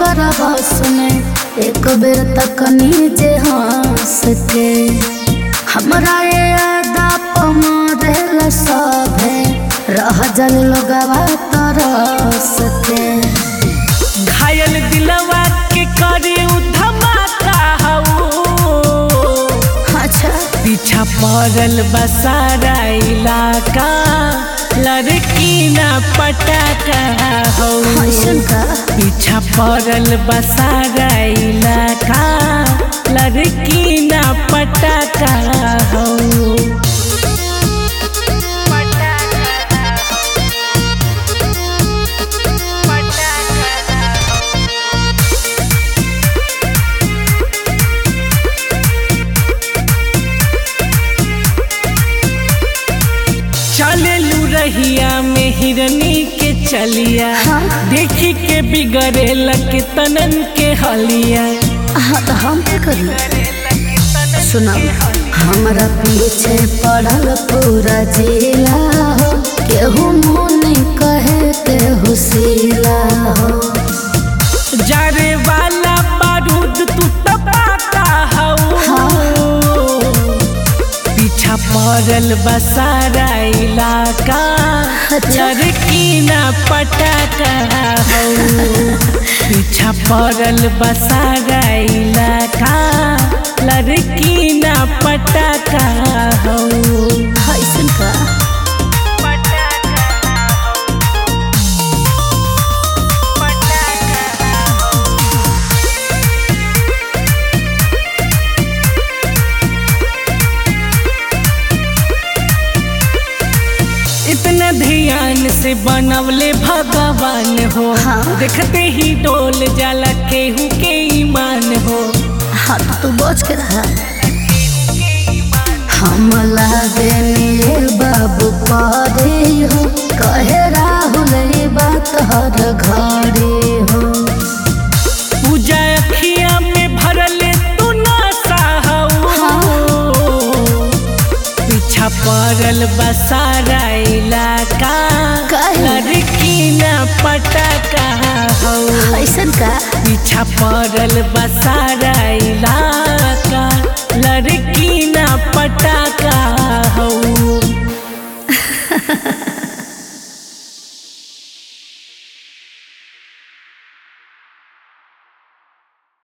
ओकर बस में एक बेर तक नीचे हंस के हमरा ये अदा पमारेल सभे रह जल लोगवा तरस के घायल दिलवा के करे उ धमाका हऊ अच्छा पीछा पड़ल बसारा इलाका लड़की ना पटाका हो ऐसन का पीछा पड़ल बसारा इलाका लड़की ना पटाका हो चलेलू रहिया में हिरनी के चलिया हाँ। देखी के बिगड़े लगे तनन के हलिया हाँ तो हम क्या करी सुना हमरा पीछे पड़ल पूरा जिला हो केहू मुनि कहे केहू सिला हो जारे वाला बारूद तू तपाता हऊ पीछा पड़ल बसारा इलाका अच्छा। लड़की ना पटाका हऊ पीछा पड़ल बसारा इलाका लड़की ना पटाका हऊ ऐसन का इतना ध्यान से बनवले भगवान हो हाँ। देखते ही डोल जाला केहू के ईमान हो हाँ तो तू बच के रहा हम लागे निये बाबू पारे हो कहे राहुल ये बात हर घरे हो पूजा अखिया में भरले तू ना हो पीछा पड़ल बसारा इलाका काहे? लड़की ना पटाका हो ऐसन का पीछा पड़ल बसारा इलाका